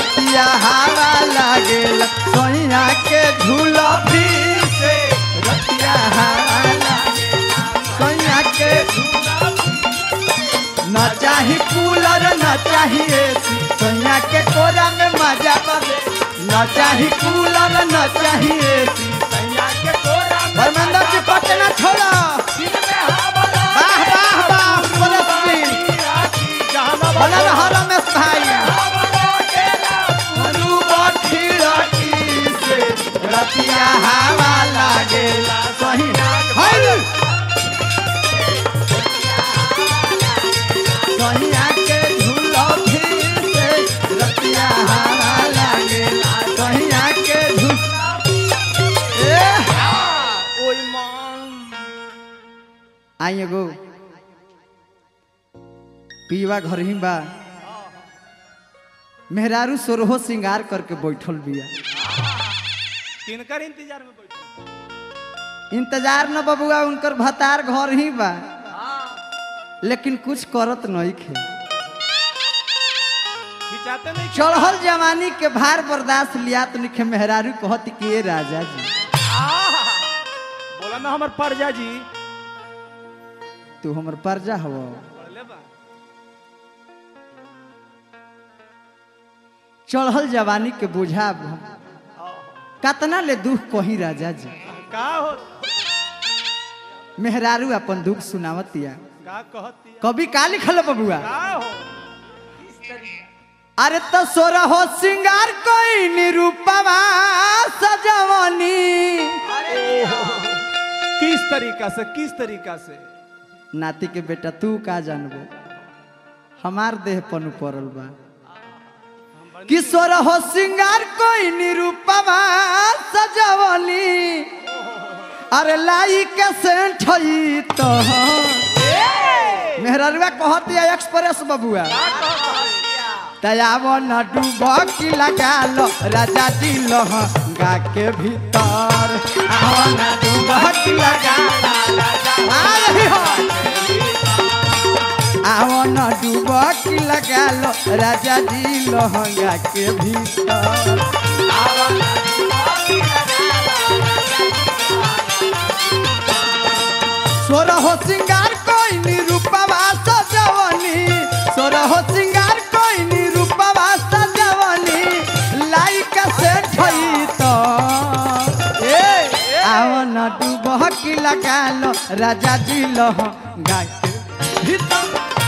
रतिया हवा लागेला सैया के झूला भी से रतिया हवा लागेला सैया के न चाही कूलर न चाही एसी सैया के कोरा में मजा पावे न चाही कूलर न चाही एसी सैया के कोरा में धर्मेंद्र जी पटना छोड़ा वाह वाह वाह परस्ती बना रहा रमेश भाई मनु बाठी राठी से रतिया हवा लागेला सही हाय सहिया के झूलो फिर से रतिया हवा लागेला सहिया के झूल ए आई एगो पीवा घर ही बा मेहरारू सोरहो श्रृंगार करके बैठल बिया किनकर इंतजार में बैठे इंतजार न बबुआ उनकर भतार घर ही बा लेकिन कुछ करत नहीं खे खिंचाते नहीं चढ़ल जवानी के भार बर्दाश्त लिया तो निखे मेहरारू कहत कि ए राजा जी बोला ना हमार परजा जी तू हमर परजा हव बोले बा चढ़ल जवानी के बुझा कतना ले दुख कही राजा जी का हो मेहरारू अपन दुख सुनावतिया का कहती कभी का लिखल बबुआ का हो अरे तो सोरा हो सिंगार कोई निरूपमा सजवनी किस तरीका से किस तरीका से नाती के बेटा तू का जानबो हमार देह पनु पड़ल बा किशोर हो सिंगार कोई निरूपमा सजवली अरे लाई के सेंठई तो मेहररुआ कहती है एक्सप्रेस बबुआ तयाव न डूब की लगा लो राजा जी लहंगा के भीतर आव न डूब की लगा लो राजा आ रही हो आव न डूब की लगा लो राजा जी लहंगा के भीतर सोर हो सिंगार कोई निरूपवा सजवनी सोर हो सिंगार कोई निरूपवा सजवनी लाइक से ठई तो ए आव न डूब की लगा लो राजा जी लहंगा के भीतर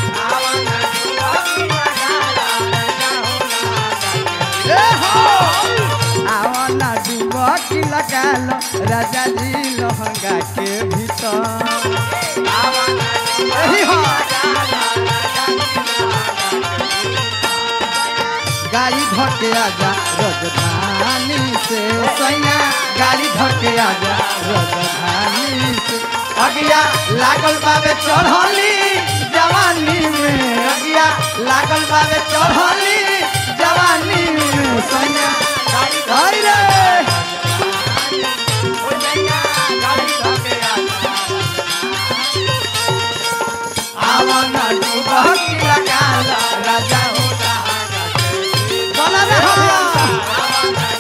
ए हो आव न डूब की लगा लो राजा जी लहंगा के भीतर यही हो गाड़ी धके आजा राजधानी से सैया गाड़ी धके आजा राजधानी से अगिया लागल बाबे चढ़ली जवानी में अगिया लागल बाबे चढ़ली जवानी में सैया गाड़ी रे आवन डूबक लगाल राजा बोला रे हो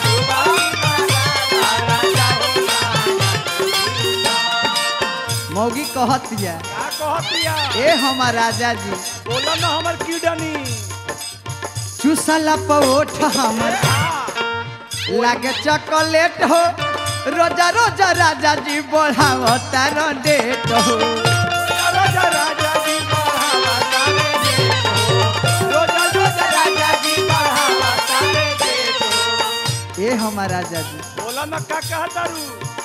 मौगी कहतिया का कहतिया ए हमार राजा जी बोला ना हमार कीडनी चूसला पओठ हमर लागे चॉकलेट हो रोजा रोजा राजा जी बढ़ावता र डेट हो राजा राजा जी बढ़ावा तारे देखो रोजा रोजा राजा जी बढ़ावा तारे देखो ए हमार राजा जी बोला ना का कहतारू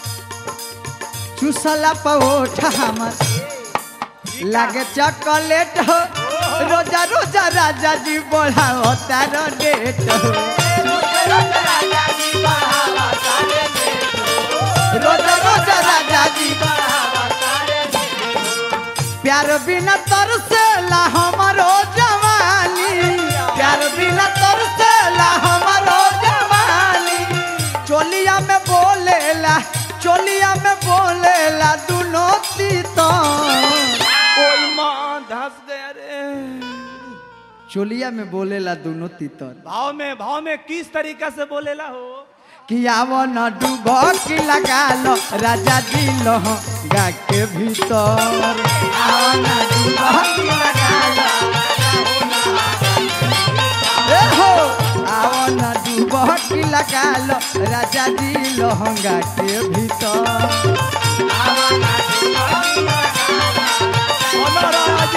चूसला पओठ हमर लागे चॉकलेट हो रोजा रोजा राजा जी बढ़ावता र डेट हो राजा जी बढ़ावा तारे देखो रोजा रोजा राजा जी बढ़ावा तारे देखो प्यार बिना तरसेला हमारो जवानी प्यार बिना तरसेला हमारो जवानी चोलिया में बोलेला चोलिया में बोलेला दुनो तीता ओई मां धस गया रे चोलिया में बोलेला दोनों तीतर भाव में भाव में किस तरीका से बोलेला हो कि आवो न डूब की लगा लो राजा जी लहंगा के भीतर आवो न डूब की लगा लो ए हो आवो न डूब की लगा लो राजा जी लहंगा के भीतर महाराज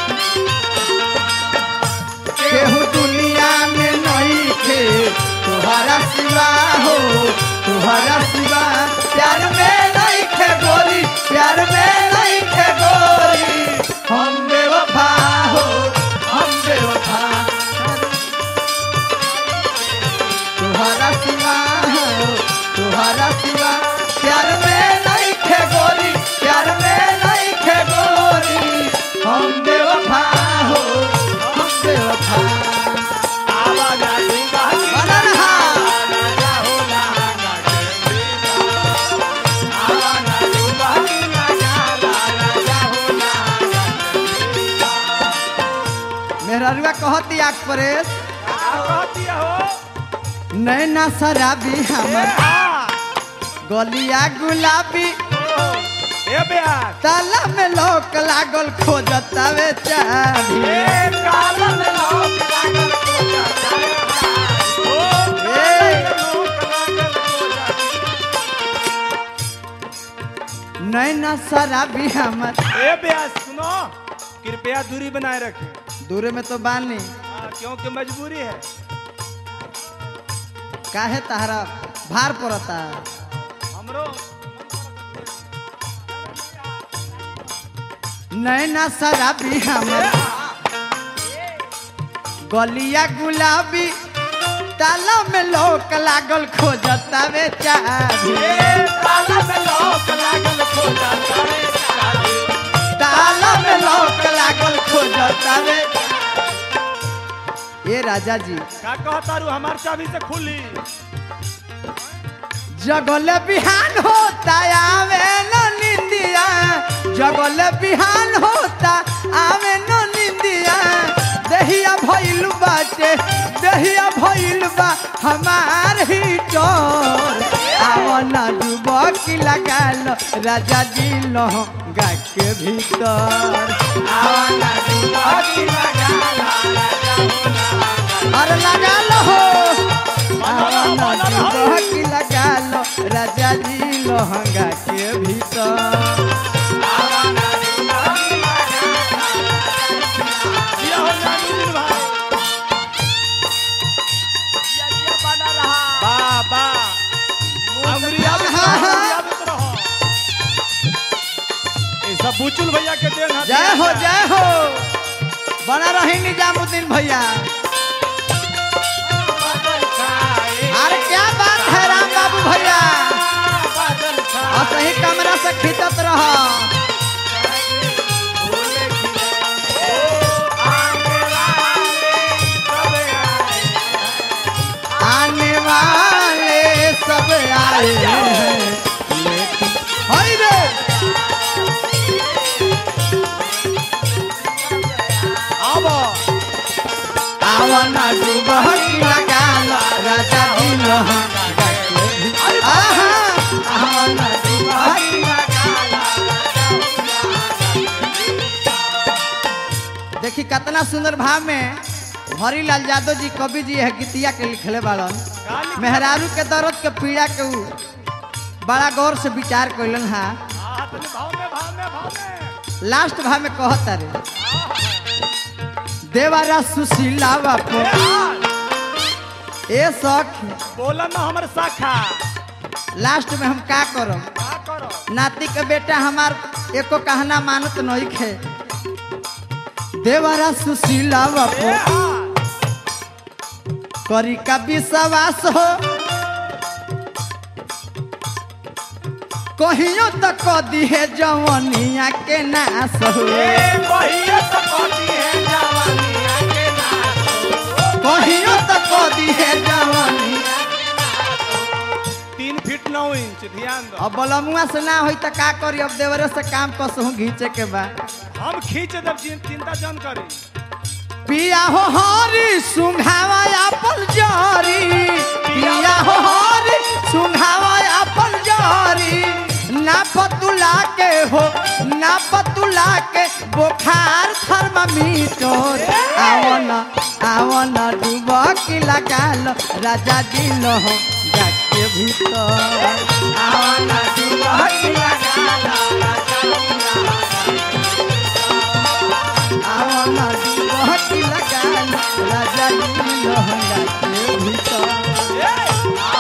केहू दुनिया में नहीं थे तुम्हारा सिवा हो तुम्हारा सिवा प्यार में नहीं थे गोरी प्यार में नहीं थे गोरी हम बेवफा हो हम बेवफा तुम्हारा सिवा हो तुम्हारा सिवा प्यार में नहीं थे गोरी प्यार में नहीं थे गोरी हम बेवफा हो हम बेवफा आवाज आएगा कि बना रहा राजा हो लहंगा के भीतर। आवाज आएगा कि राजा राजा हो लहंगा के भीतर। मेहररुआ कहती आख परेश का कहती हो नैना शराबी ए हमर हाँ गलिया गुलाबी ओ, ए ब्यास ताला में लोक लागल खोजतावे चाबी ए कालन लोक लागल को जाता है। ओ कालन लोक लागल को जाता नैना शराबी हमर है। ए ब्यास सुनो कृपया दूरी बनाए रखें दूर में तो बानी हाँ, क्योंकि मजबूरी है काहे तहरा भार पड़ता हमरो नैना शराबी हमर गलिया गुलाबी ताला में लोक लागल खोजतावे चाबी ए ताला में लोक लागल को जाता है ताला में लोक लागल खोजतावे ए राजा जी का कहता रू हमार चाबी से खुली जगल बिहान होता आवे न निंदिया जगल बिहान होता आवे न निंदिया दहिया भइल बाटे दहिया भइल बा हमार ही चोर आवना डूब की लगाल राजा जी लहंगा के भीतर आवना डूब की लगाल अरे लगा लो आवना डूब की लगा लो राजा जी लहंगा के भीतर ये हो नानी भाई बा बा अंगुरिया में हाँ, हाँ। अंगुरिया में रहो ए सब बुचुल भैया के देन है जय हो जय हो बना रही निजामुद्दीन भैया अरे क्या बात है राम बाबू भैया और सही कमरा से खींचत रहो आने वाले सब आए हैं लेकिन हाय रे अब आवना डूबह की लगा लो राजा जी लहंगा के भीतर। आहा आवना डूबह की देखी कितना सुंदर भाव में हरिलाल यादव जी कवि जी है गीतिया के लिखले बाड़न मेहरारू के दर्द के पीड़ा के ऊ बड़ा गौर से विचार कैलन हा हाँ, तनी भाव में भाव में भाव में लास्ट भाव में कहता रे देवारा सुशीला ए बापू हाँ, ए सख बोला ना हमर शाखा लास्ट में हम का करब का करो नाती के बेटा हमार एको कहना मानत नहीं खे देवरा सुशीला ए बापू हाँ, करी का विश्वास हो कहियो तो कदी है जवनिया के नाश हो ए कहिए तो कहती है जवानिया के नाच कहियो तो कदी है जवनिया तीन फीट नौ इंच ध्यान दो अब बलमुआ से ना होई तो का करी अब देवरे से काम कसहूँ घींचे के बा हम खींच देव चिं- चिंता जन करी पिया हो हरी सुंघावा अपन जरी पिया हो हरी सुंघावा अपन जरी ना पतुला के हो ना पतुला के बुखार थर्मामीटर आवना आवना डुबकी लगाल राजा दिल हो जाके भीतर आवना डुबकी लगाल आवना डुबकी लगाल राजा दिल हो जाके भीतर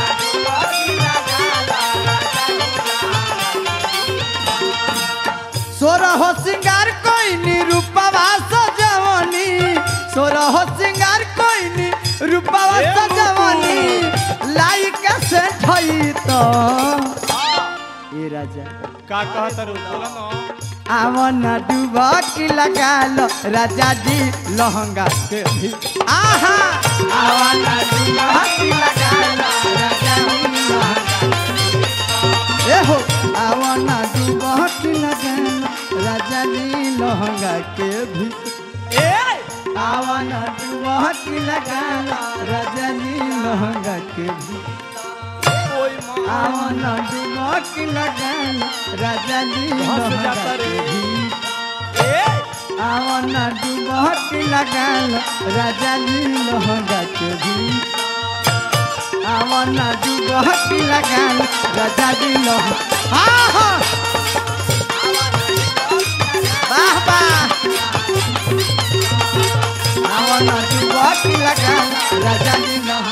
सोरह सिंगार कोई नी रूपवा सजवनी सोरह सिंगार कोई नी रूपवा सजवनी लाइक से ठई तो ए राजा का कहत रू बोला ना आवन डूबा की लगा लो राजा जी लहंगा के भी आहा आवन डूबा की लगा लो राजा जी लहंगा ए हो आवन डूबा की लगा लो राजा जी लहंगा के भी ए आवन डूबा की लगा लो राजा जी लहंगा के भी ओए मां आवन डूबा की लगा लो राजा जी हंस लहंगा जाता के रे। भी ए आवन डुबकी लगाल राजा जी लहंगा के भी आवन डुबकी लगाल राजा जी लहंगा हाँ हाँ वाह वाह आवन डुबकी लगाल राजा जी लहंगा